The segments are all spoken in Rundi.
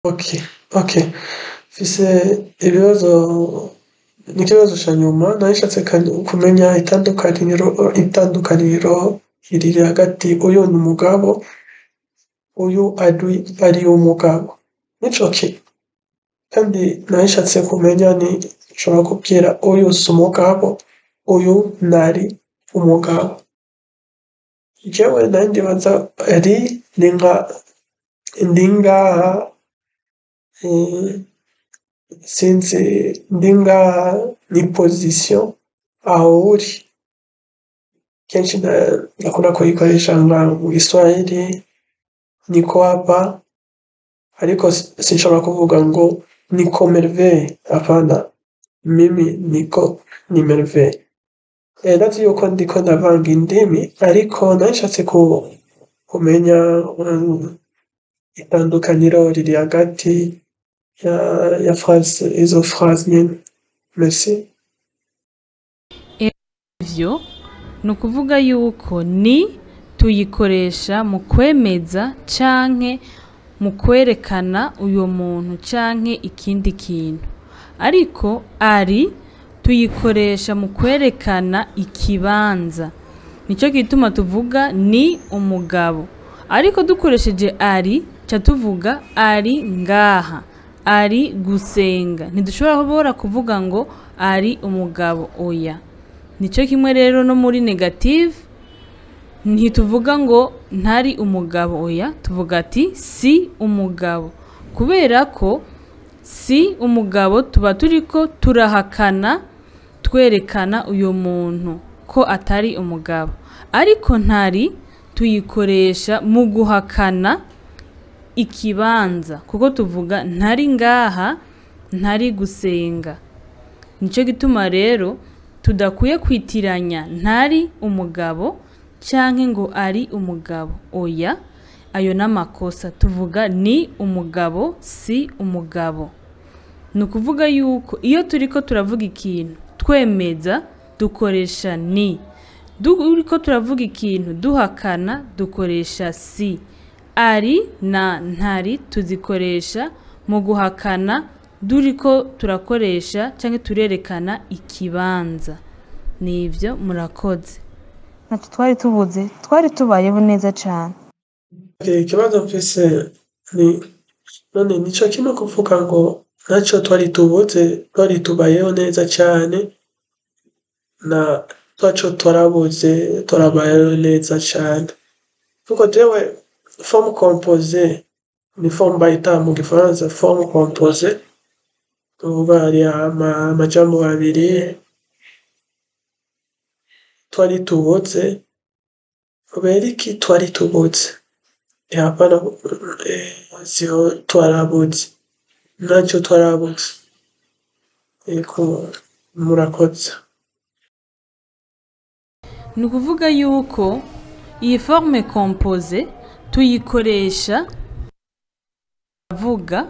Okay, okay. Mfise ibibazo n'ikibazo ca nyuma nari nshatse kumenya itandukaniro itandukaniro riri hagati uyu ni umugabo uyu ari umugabo nico kintu kandi nari nshatse kumenya ni nshobora kubwira uyu si umugabo uyu ntari umugabo jewe nari ndibaza ri ni nka ndi ngaha sinzi ndi ngaha ni position aho uri kenshi ndakunda kuyikoresha nka mu giswahili niko hapa ariko sinshobora kuvuga ngo niko merveille hapana mimi niko ni merveille ndazi yuko ndiko ndavanga indimi ariko nari nshatse kumenya itandukaniro riri hagati ya phrase izo phrase nyene merci ivyo ni ukuvuga yuko ni tuyikoresha mu kwemeza canke mu kwerekana uyo muntu canke ikindi kintu ariko ari tuyikoresha mu kwerekana ikibanza nico gituma tuvuga ni umugabo ariko dukoresheje ari ca tuvuga ari ngaha ari gusenga ntidushobora kuvuga ngo ari umugabo oya nico kimwe rero no muri negative ntituvuga ngo ntari umugabo oya tuvuga ati si umugabo kubera ko si umugabo tuba turiko turahakana twerekana uyo muntu ko atari umugabo ariko ntari tuyikoresha mu guhakana ikibanza kuko tuvuga ntari ngaha ntari gusenga nico gituma rero tudakwiye kwitiranya ntari umugabo canke ngo ari umugabo oya ayo n'amakosa tuvuga ni umugabo si umugabo ni ukuvuga yuko iyo turiko turavuga ikintu twemeza dukoresha ni turiko turavuga ikintu duhakana dukoresha si ari na ntari tuzikoresha mu guhakana duriko turakoresha canke turerekana ikibanza nivyo murakoze ntacyo twari tubuze twari tubayeho neza cane ikibazo mfise ni none nico kimwe kuvuga ngo ntaco twari tubuze twari tubayeho neza cane na twaco twarabuze turabayeho neza cane kuko jewe forme composée ni forme bayita mu gifaransa forme composée tuvuga hari amajambo abiri twari tubuze kubera iki twari tubuze hapana sio twarabuze ntacyo twarabuze eko murakoze ni ukuvuga yuko iyi forme compose tuyikoresha avuga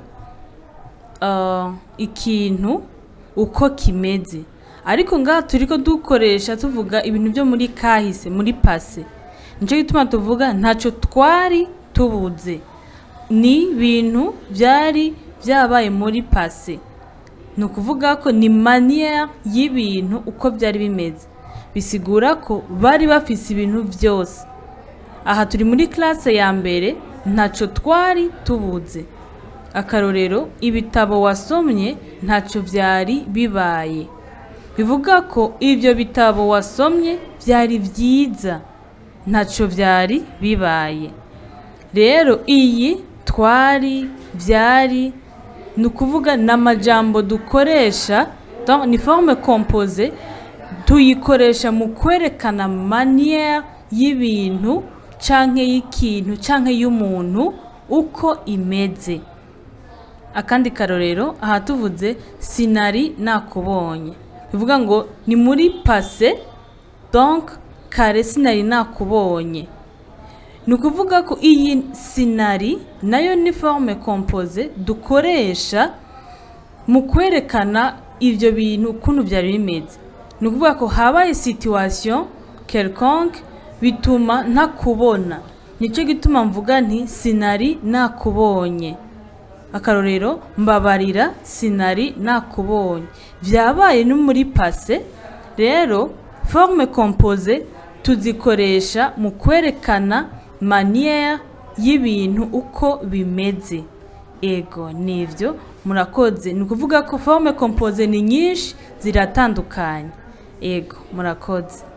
ikintu uko kimeze ariko ngaha turiko dukoresha tuvuga ibintu byo muri kahise muri pase nicyo gituma tuvuga ntacyo twari tubuze ni ibintu byari byabaye muri pase ni ukuvuga ko ni manière y'ibintu uko byari bimeze bisigura ko bari bafise ibintu byose aha turi muri classe ya mbere ntacyo twari tubuze akarorero ibitabo wasomye ntacyo byari bibaye bivuga ko ibyo bitabo wasomye byari byiza ntacyo byari bibaye rero iyi twari byari ni ukuvuga ni amajambo dukoresha ni forme compose tuyikoresha mu kwerekana manière y'ibintu canke y'ikintu canke y'umuntu uko imeze akandi karorero aha tuvuze sinari nakubonye bivuga ngo ni muri pase donc kare sinari nakubonye ni ukuvuga ko iyi sinari nayo ni forme compose dukoresha mu kwerekana ibyo bintu ukuntu byari bimeze ni ukuvuga ko habaye situation quelconque bituma ntakubona nicyo gituma mvuga nti sinari nakubonye akarorero mbabarira sinari nakubonye vyabaye no muri pase rero forme compose tuzikoresha mu kwerekana manière y'ibintu uko bimeze ego nivyo murakoze ni ukuvuga ko forme compose ni nyinshi ziratandukanye ego murakoze